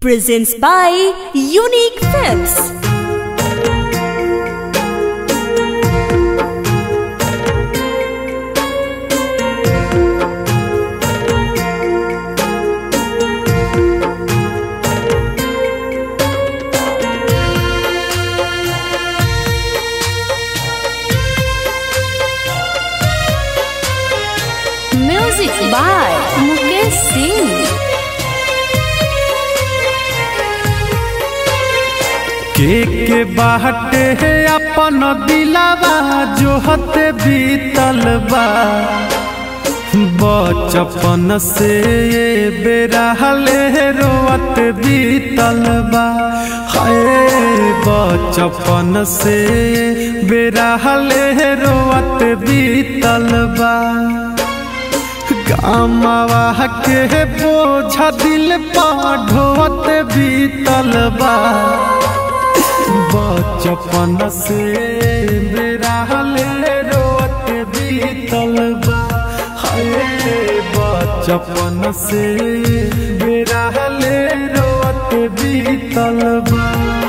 presents by Unique Films. Music by Mukesh Singh. के के बाटे है अपन दिलावा जो हत बीतल बा बचपन से ये बेरहले रोवत बीतल बा हाय बचपन से बेरहले रोवत बीतल बा गामवा के बोझा दिल पा ढोवत बीतल बा बचपन से मेरा हले रोत बीतल बा हाय बचपन से मेरा हले रोत बीतल बा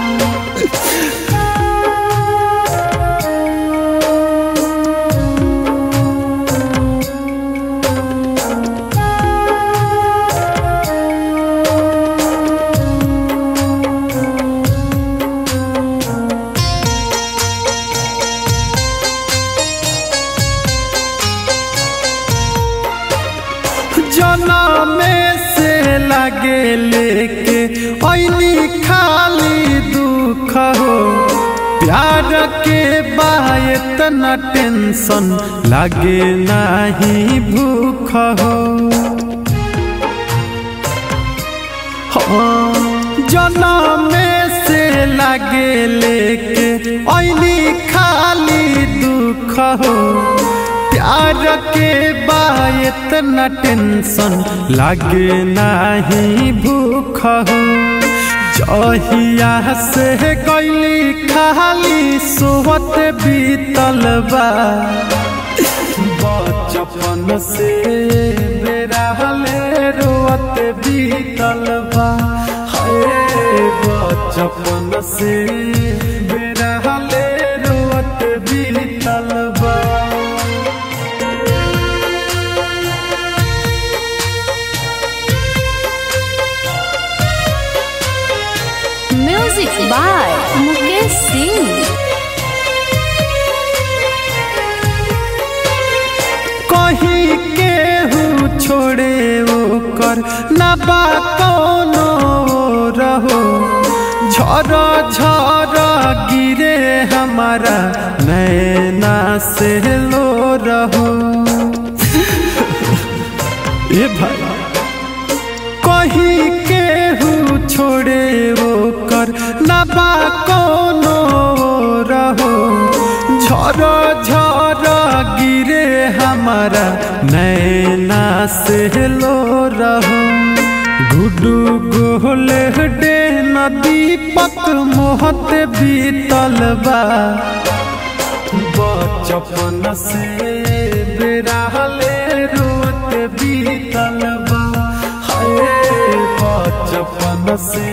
जनमे से लगे लेके ऐनी खाली दुख हो प्यार के बायत न टेंशन लगे नहीं भूख हो हाँ, जनमे से लगे लेके ऐनी खाली दुख हो प्यार के बायत न टेंशन लागे नहीं भूख हो जहिया से गैली खाली सोहत बीतल बा बचपन से मेरा हले रोवत बीतल बा हाय बचपन से मेरा हले रोवत बीतल बा Music by Mukesh Singh. कहीं केहू छोड़े ओकर ना बा कोनो रहो झर झर गिरे हमारा नैना से लो रहो ए भाई कहीं केहू छोड़े ओकर ना बा कोनो रहो झर झर गिरे हमारा नैना से लो रहो गुडू गोल डे दीपक मोहत बीतल बा बचपन से बेरहले रोत बीतल बा हाय बचपन से